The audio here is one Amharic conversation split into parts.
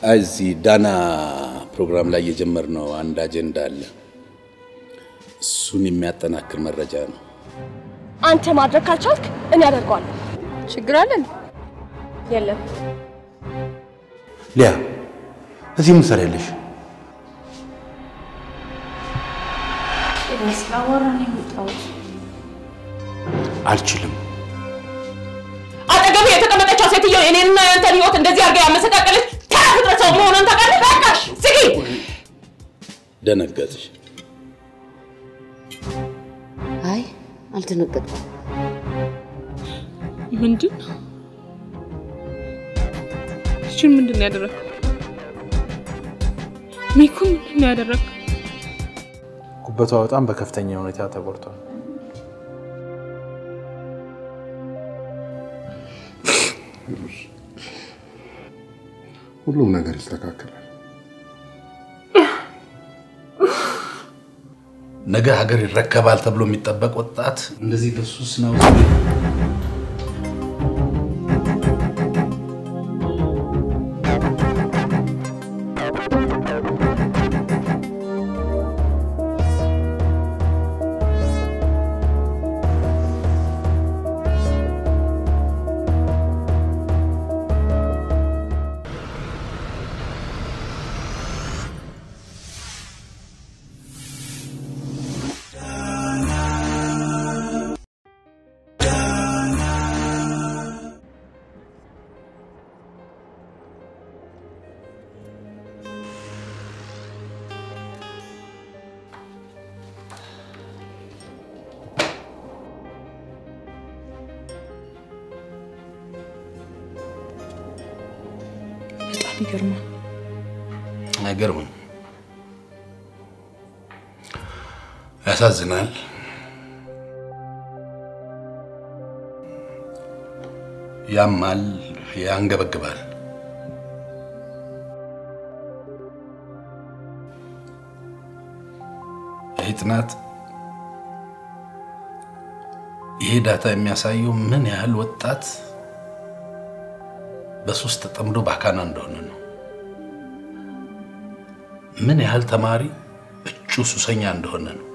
እዚህ ዳና ፕሮግራም ላይ የጀመርነው አንድ አጀንዳ አለ። እሱን የሚያጠናክር መረጃ ነው። አንተ ማድረግ ካልቻልክ እኔ አደርገዋለሁ። ችግር አለን? የለም ሊያ እዚህ ምን ትሰሪያለሽ? ስላወራ ነው የመጣሁት። አልችልም። አጠገብ የተቀመጠችው ሴትዮ የኔንና የአንተን ህይወት እንደዚህ አድርጋ ያመሰቃቀለች ተራ ፍጥረት ሰው መሆኗን ታውቃለህ? በቃሽ፣ ዝጊ። ደነገጥሽ? አይ አልደነገጥኩም። ምንድን ነው? ይችን ምንድን ነው ያደረግከው? ሚኩ ምንድን ነው ያደረግከው? ጉበቷ በጣም በከፍተኛ ሁኔታ ተጎድቷል። ሁሉም ነገር ይስተካከላል። ነገ ሀገር ይረከባል ተብሎ የሚጠበቅ ወጣት እንደዚህ በሱስ ነው በጣም ይገርማል። አይገርምም? ያሳዝናል። ያማል፣ ያንገበግባል። ይህ ጥናት ይሄ ዳታ የሚያሳየው ምን ያህል ወጣት በሱስ ተጠምዶ ባካና እንደሆነ ነው። ምን ያህል ተማሪ እጩ ሱሰኛ እንደሆነ ነው።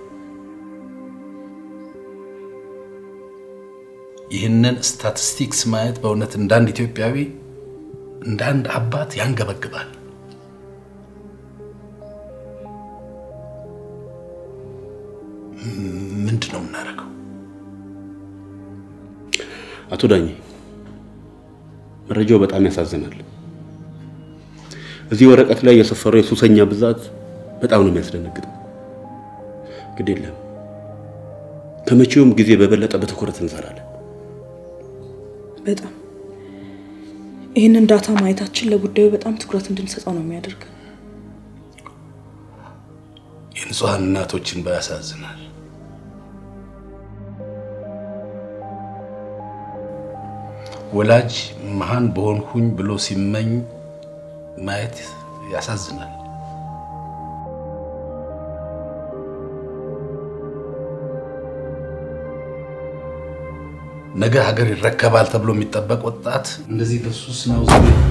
ይህንን ስታቲስቲክስ ማየት በእውነት እንደ አንድ ኢትዮጵያዊ እንደ አንድ አባት ያንገበግባል። ምንድን ነው የምናደርገው? አቶ ዳኜ መረጃው በጣም ያሳዝናል። እዚህ ወረቀት ላይ የሰፈረው የሱሰኛ ብዛት በጣም ነው የሚያስደነግጠው። ግድ የለም ከመቼውም ጊዜ በበለጠ በትኩረት እንሰራለን። በጣም ይህንን ዳታ ማየታችን ለጉዳዩ በጣም ትኩረት እንድንሰጠው ነው የሚያደርገን። የንጹሐን እናቶችን ባያሳዝናል። ወላጅ መሃን በሆንኩኝ ብሎ ሲመኝ ማየት ያሳዝናል። ነገ ሀገር ይረከባል ተብሎ የሚጠበቅ ወጣት እንደዚህ በሱስ ነው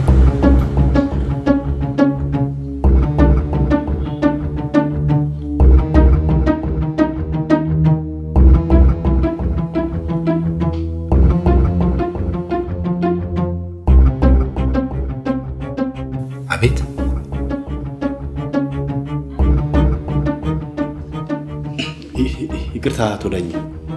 አቤት ይቅርታ አቶ ዳኜ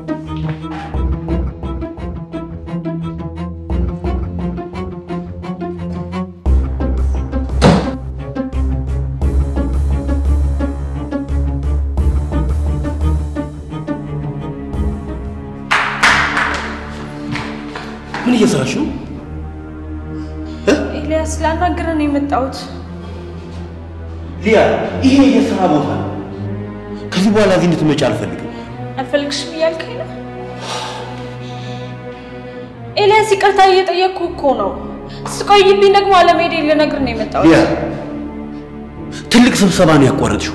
ምን እየሰራሽ ነው? ኤልያስ ላናግረን ነው የመጣሁት። ሊያ ይሄ የስራ ቦታ ነው። ከዚህ በኋላ እዚህ እንድትመጪ አልፈልግም። አልፈልግሽም እያልከኝ ነው? ኤልያስ ይቅርታ እየጠየቅኩ እኮ ነው። ስቆይብኝ ደግሞ አለመሄዴ ልነግርህ ነው የመጣሁት። ሊያ ትልቅ ስብሰባ ነው ያቋረጥሽው።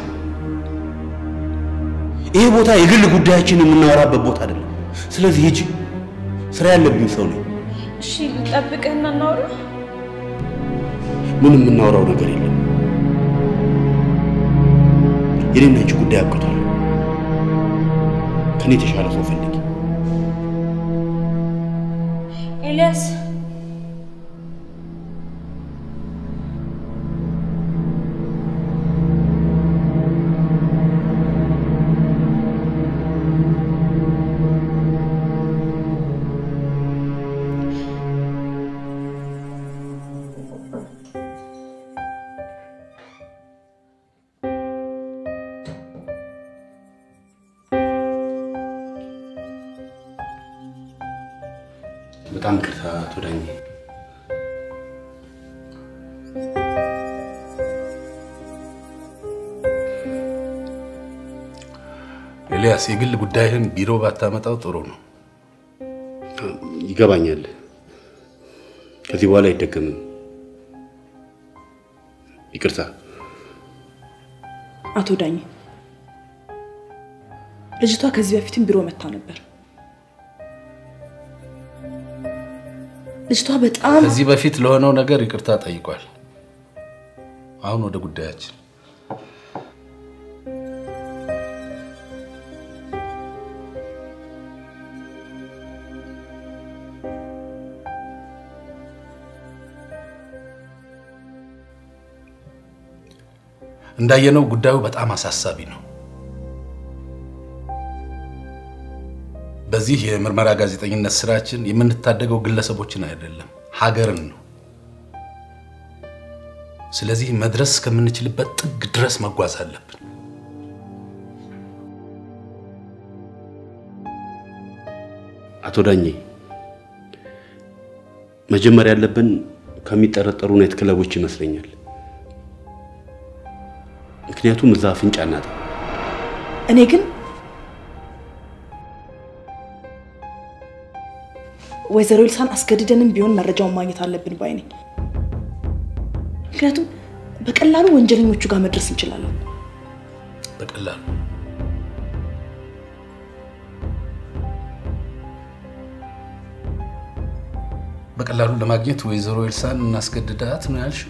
ይሄ ቦታ የግል ጉዳያችን የምናወራበት ቦታ አይደለም። ስለዚህ ሂጂ። ስራ ያለብኝ ሰው ነኝ። እሺ ልጠብቅህና እናውራ። ምንም የምናወራው ነገር የለም። የኔና አንቺ ጉዳይ አብቅቷል። ከኔ የተሻለ ሰው ፈልጊ። ኤልያስ በጣም ይቅርታ አቶ ዳኜ። ኤልያስ፣ የግል ጉዳይህን ቢሮ ባታመጣው ጥሩ ነው። ይገባኛል። ከዚህ በኋላ አይደገምም። ይቅርታ። አቶ ዳኝ ልጅቷ ከዚህ በፊትም ቢሮ መታ ነበር። ልጅቷ በጣም ከዚህ በፊት ለሆነው ነገር ይቅርታ ጠይቋል። አሁን ወደ ጉዳያችን። እንዳየነው ጉዳዩ በጣም አሳሳቢ ነው። በዚህ የምርመራ ጋዜጠኝነት ስራችን የምንታደገው ግለሰቦችን አይደለም፣ ሀገርን ነው። ስለዚህ መድረስ እስከምንችልበት ጥግ ድረስ መጓዝ አለብን። አቶ ዳኜ መጀመር ያለብን ከሚጠረጠሩ ናይት ክለቦች ይመስለኛል። ምክንያቱም እዛ አፍንጫ እናጣ። እኔ ግን ወይዘሮ ልሳን አስገድደንም ቢሆን መረጃውን ማግኘት አለብን ባይ ነኝ። ምክንያቱም በቀላሉ ወንጀለኞቹ ጋር መድረስ እንችላለን። በቀላሉ በቀላሉ ለማግኘት ወይዘሮ ኤልሳን እናስገድዳት ነው ያልሽው?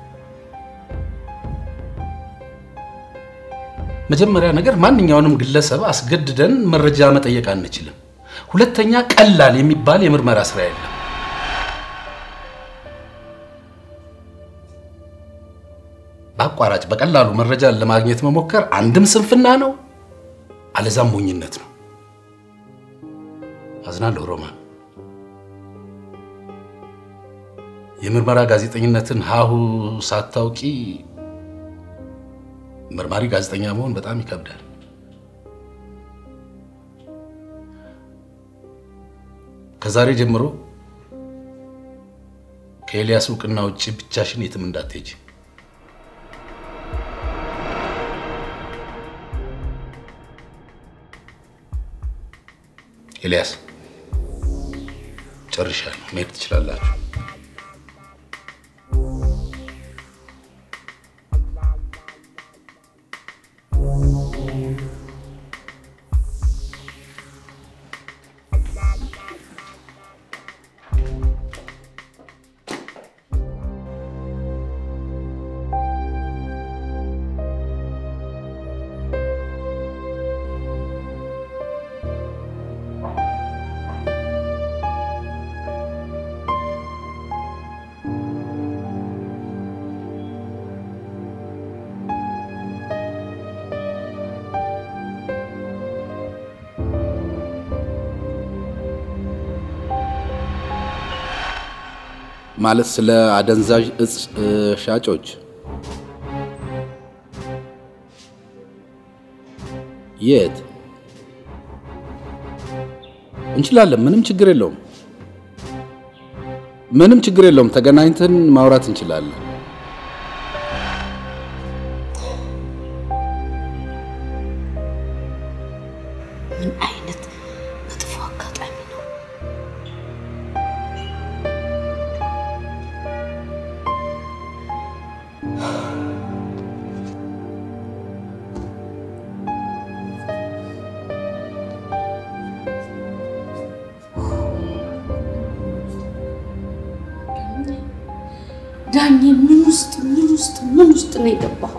መጀመሪያ ነገር ማንኛውንም ግለሰብ አስገድደን መረጃ መጠየቅ አንችልም። ሁለተኛ ቀላል የሚባል የምርመራ ስራ የለም። በአቋራጭ በቀላሉ መረጃን ለማግኘት መሞከር አንድም ስንፍና ነው፣ አለዛም ሞኝነት ነው። አዝናለሁ ሮማን። የምርመራ ጋዜጠኝነትን ሀሁ ሳታውቂ መርማሪ ጋዜጠኛ መሆን በጣም ይከብዳል። ከዛሬ ጀምሮ ከኤልያስ እውቅና ውጭ ብቻሽን የትም እንዳትሄጂ። ኤልያስ ጨርሻለሁ፣ መሄድ ትችላላችሁ። ማለት ስለ አደንዛዥ እጽ ሻጮች የት እንችላለን። ምንም ችግር የለውም። ምንም ችግር የለውም። ተገናኝተን ማውራት እንችላለን። ምን አይነት መጥፎ አጋጣሚ ነው! ዳኜ ምን ውስጥ ምን ውስጥ ምን ውስጥ ነው የገባኸው?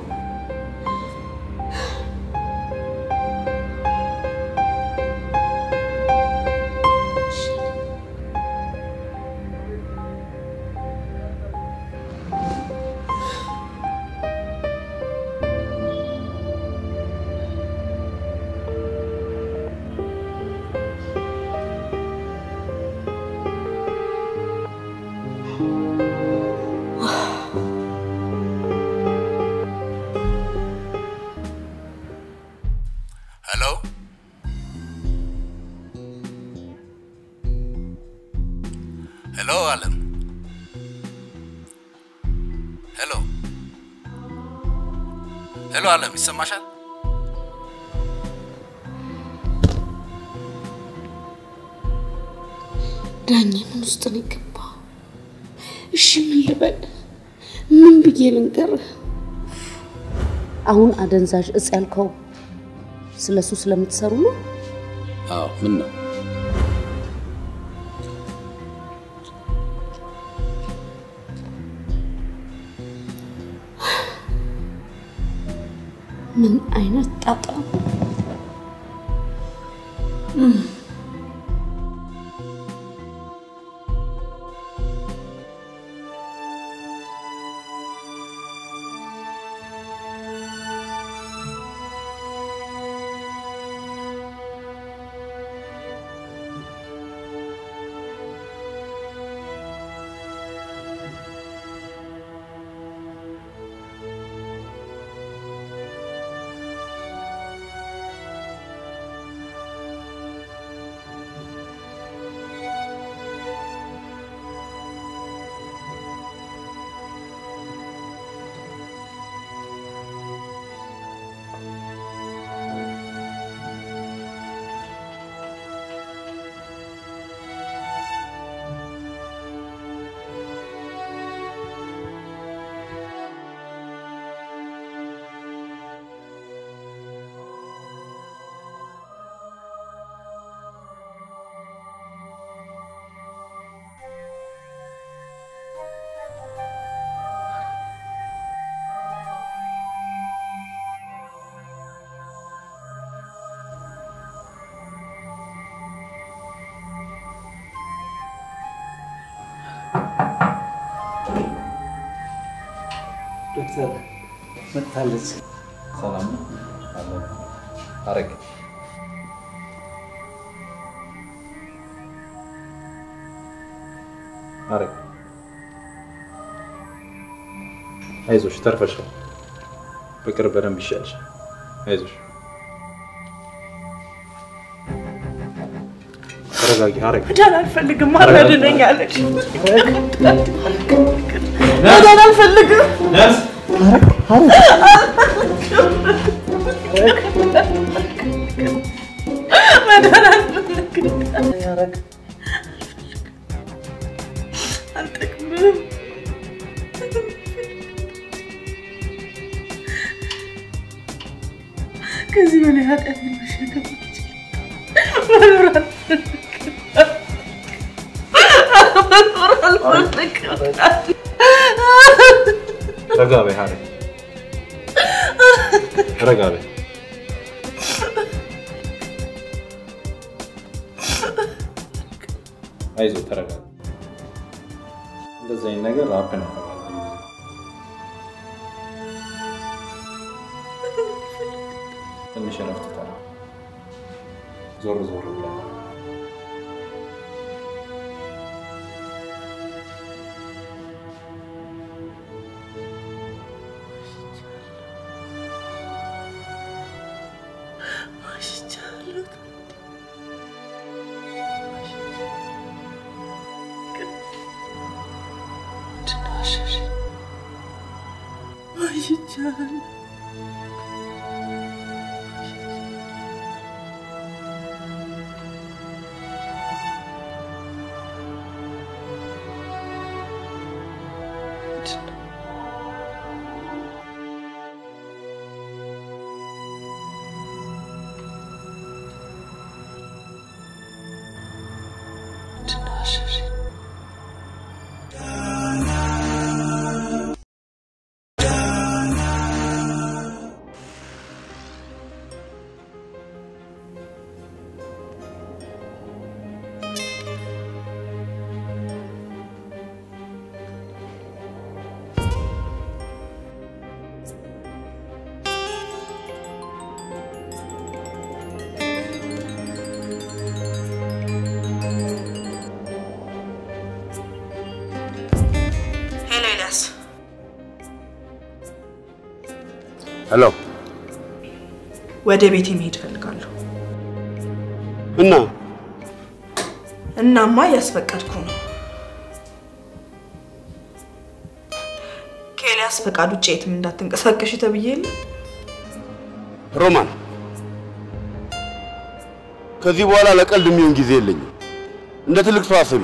ሄሎ ሄሎ፣ አለም ሄሎ ሄሎ፣ አለም ይሰማሻል? ዳኜ ምን ውስጥ ነው የገባኸው? እሺ ምን ልበል? ምን ብዬ ልንገርህ? አሁን አደንዛዥ እጽ ያልከው ስለሱ ስለምትሰሩ ነው? አዎ፣ ምን ነው ምን አይነት ጣጣ ዶክተር መጥታለች። ሰላም ነው? አለን። አረግ አረግ አይዞሽ፣ ተርፈሻል። በቅርብ በደንብ ይሻልሻል። አይዞሽ፣ ተረጋጊ። አረግ መዳን አልፈልግም፣ አረድነኝ አለች። መዳን አልፈልግም። ነርስ መዳን አልፈልግም። አልጠቅምም። ከዚህ በላይ ኃጢአት መሸከም አልችልም። መኖር አልፈልግም። መኖር አልፈልግም። ረጋ በይ ሀረግ፣ ረጋ በይ። አይዞህ ተረጋጋ። እንደዚህ አይነት ነገር ሀፕን ያደርጋል ብዙ ጊዜ። ትንሽ እረፍት ተራ ዞር ዞር ብለህ ዋሽቻለሁ። ዋሽቻለሁ። ሄሎ። ወደ ቤቴ መሄድ እፈልጋለሁ። እና እናማ እያስፈቀድኩ ነው። ከኤልያስ ፈቃድ ውጭ የትም እንዳትንቀሳቀሽ ተብዬ የለ? ሮማን፣ ከዚህ በኋላ ለቀልድ የሚሆን ጊዜ የለኝም። እንደ ትልቅ ሰው አስቢ።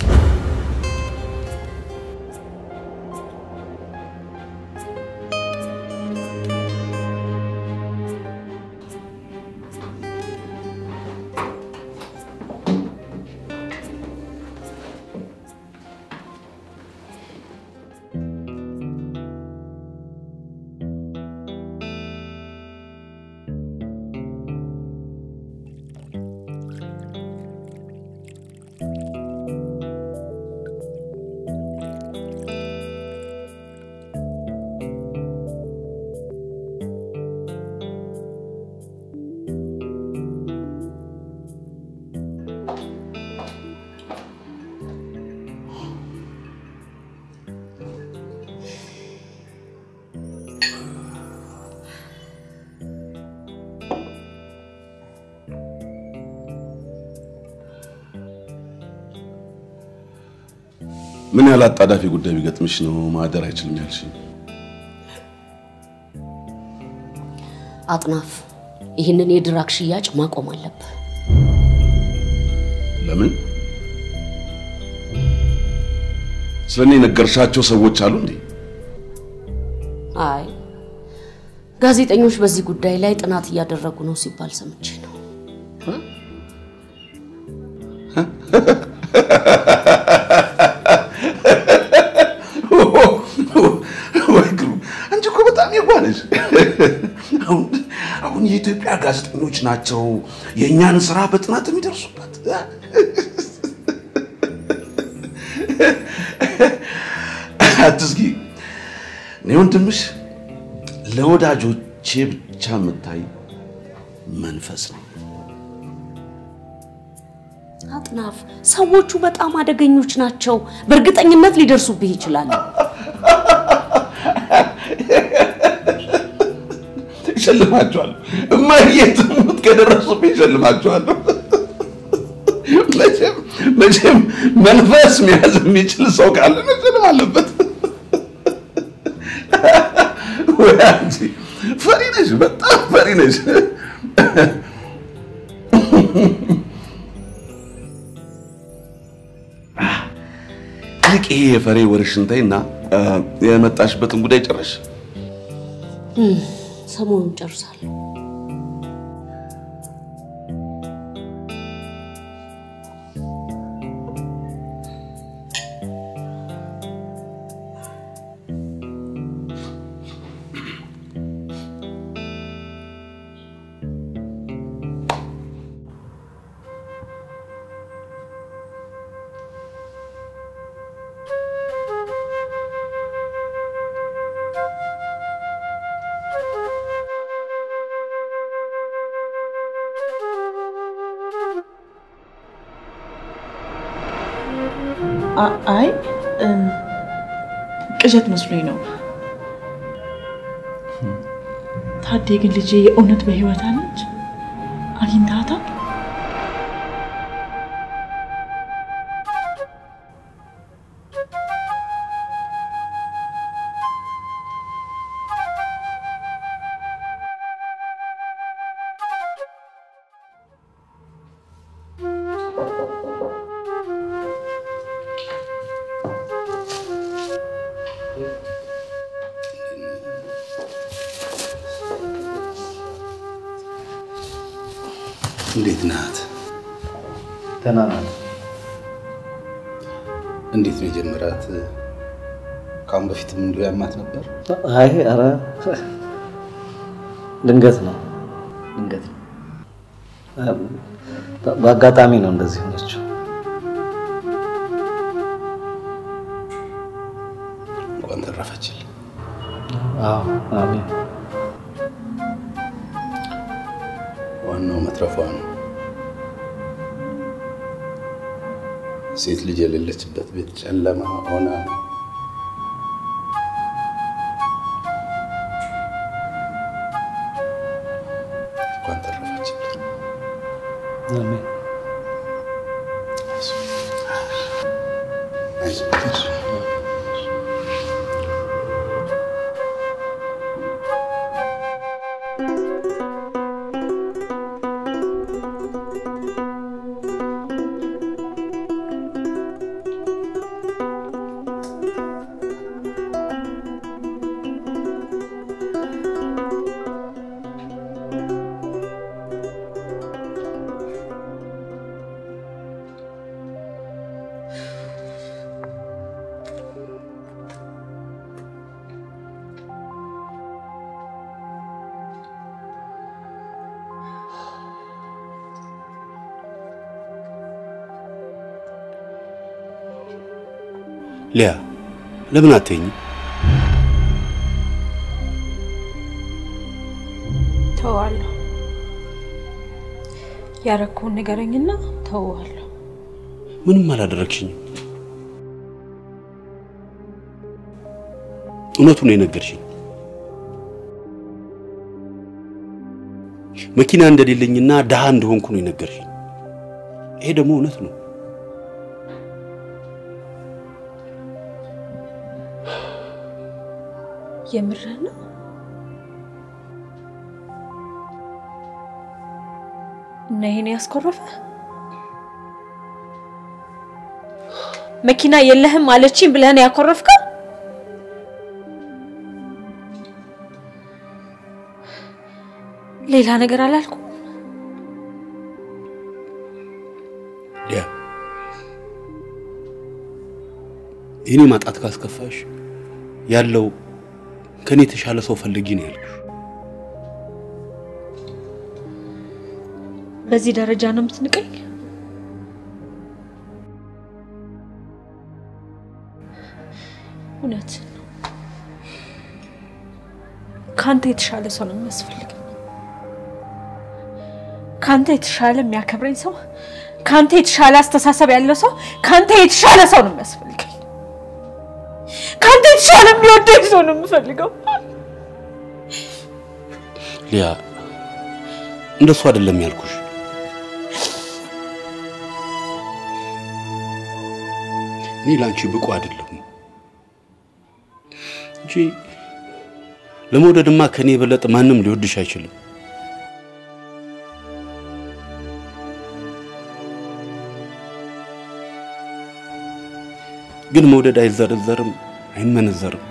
ምን ያህል አጣዳፊ ጉዳይ ቢገጥምሽ ነው ማደር አይችልም ያልሽኝ? አጥናፍ፣ ይህንን የድራግ ሽያጭ ማቆም አለብህ። ለምን? ስለ እኔ የነገርሻቸው ሰዎች አሉ እንዴ? አይ ጋዜጠኞች በዚህ ጉዳይ ላይ ጥናት እያደረጉ ነው ሲባል ሰምቼ ነው። ወይ ግሩ! አንቺ እኮ በጣም የዋህ ነሽ። አሁን አሁን የኢትዮጵያ ጋዜጠኞች ናቸው የእኛን ስራ በጥናት የሚደርሱበት። አትስጊ። እኔ ወንድምሽ ለወዳጆቼ ብቻ የምታይ መንፈስ ነው። አጥናፍ፣ ሰዎቹ በጣም አደገኞች ናቸው። በእርግጠኝነት ሊደርሱብህ ይችላሉ። እሸልማቸዋለሁ። እማዬ ትሙት ከደረሱብኝ እሸልማቸዋለሁ። መቼም መቼም መንፈስ መያዝ የሚችል ሰው ካለ መሸለም አለበት። ወይ አንቺ ፈሪ ነሽ፣ በጣም ፈሪ ነሽ። ይልቅ ይሄ የፈሬ ወሬሽን ተይና የመጣሽበትን ጉዳይ ጨረሽ። እም፣ ሰሞኑን ጨርሳለሁ። አ- አይ እም፣ ቅዠት መስሎኝ ነው። ታዴ ግን ልጄ የእውነት በህይወት አለች? አግኝታታል? እንዴት ናት? ደህና ናት። እንዴት ነው የጀመራት? ከአሁን በፊትም እንዲሁ ያማት ነበር? አይ ኧረ ድንገት ነው ድንገት ነው። በ- በአጋጣሚ ነው እንደዚህ ሆነችው። እንኳን ተረፈችል። አዎ አሜን። ዋናው መትረፏ ነው። ሴት ልጅ የሌለችበት ቤት ጨለማ ሆና ሊያ ለምን አትይኝ? ተዋለሁ። ያረኩውን ንገረኝና ተዋለሁ። ምንም አላደረግሽኝም። እውነቱን ነው የነገርሽኝ። መኪና እንደሌለኝና ድሃ እንደሆንኩ ነው የነገርሽኝ። ይሄ ደግሞ እውነት ነው። የምርህ ነው? እና ይሄን ያስኮረፈ መኪና የለህም አለችኝ ብለህ ነው ያኮረፍከው? ሌላ ነገር አላልኩም። ሊያ የኔ ማጣት ካስከፋሽ ያለው ከኔ የተሻለ ሰው ፈልጊ ነው ያልኩሽ። በዚህ ደረጃ ነው የምትንቀኝ? እውነት ነው። ከአንተ የተሻለ ሰው ነው የሚያስፈልገኝ። ከአንተ የተሻለ የሚያከብረኝ ሰው፣ ከአንተ የተሻለ አስተሳሰብ ያለው ሰው፣ ከአንተ የተሻለ ሰው ነው የሚያስፈልገኝ። ከአንተ የተሻለ የሚወደኝ ሰው ነው የምፈልገው። ሊያ እንደሱ አይደለም ያልኩሽ። እኔ ለአንቺ ብቁ አይደለሁም እንጂ ለመውደድማ ከኔ የበለጠ ማንም ሊወድሽ አይችልም። ግን መውደድ አይዘረዘርም፣ አይመነዘርም።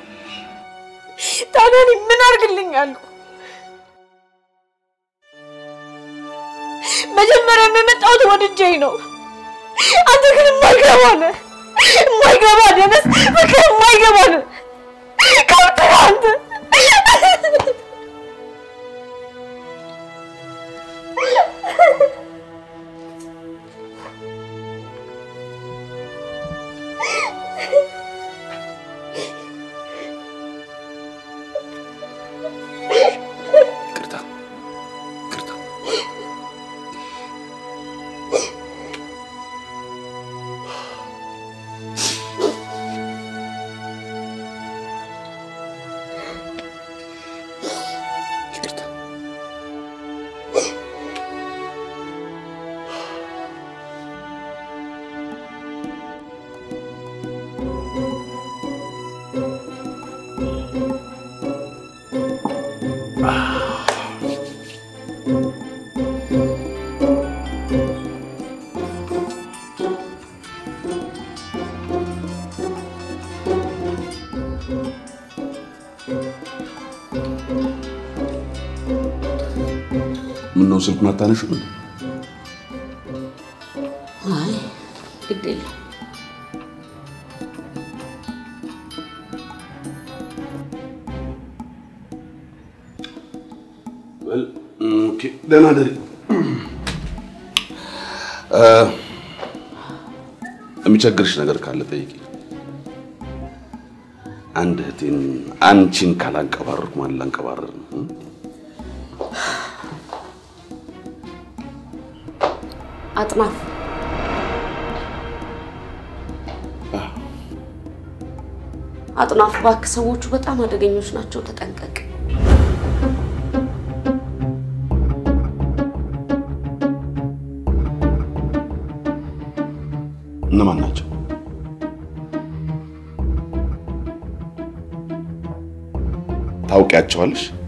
ታዲያ እኔ ምን አድርግልኛለሁ? መጀመሪያ የመጣሁት ወድጄ ነው። አንተ ግን የማይገባ ነህ፣ የማይገባ ደነስ፣ በቃ የማይገባ ነህ። ከብት ነህ አንተ። ይቅርታ ይቅርታ። ይቅርታ። ምነው ስልኩን አታነሺም? አይ ግድ የለም ኦኬ፣ ደህና ደሪ። የሚቸግርሽ ነገር ካለ ጠይቂ። አንድ እህቴን አንቺን ካላንቀባረርኩ ማን ላንቀባረር ነው? አጥናፍ አጥናፍ እባክህ፣ ሰዎቹ በጣም አደገኞች ናቸው፣ ተጠንቀቅ። እነማን ናቸው? ታውቂያቸዋለሽ?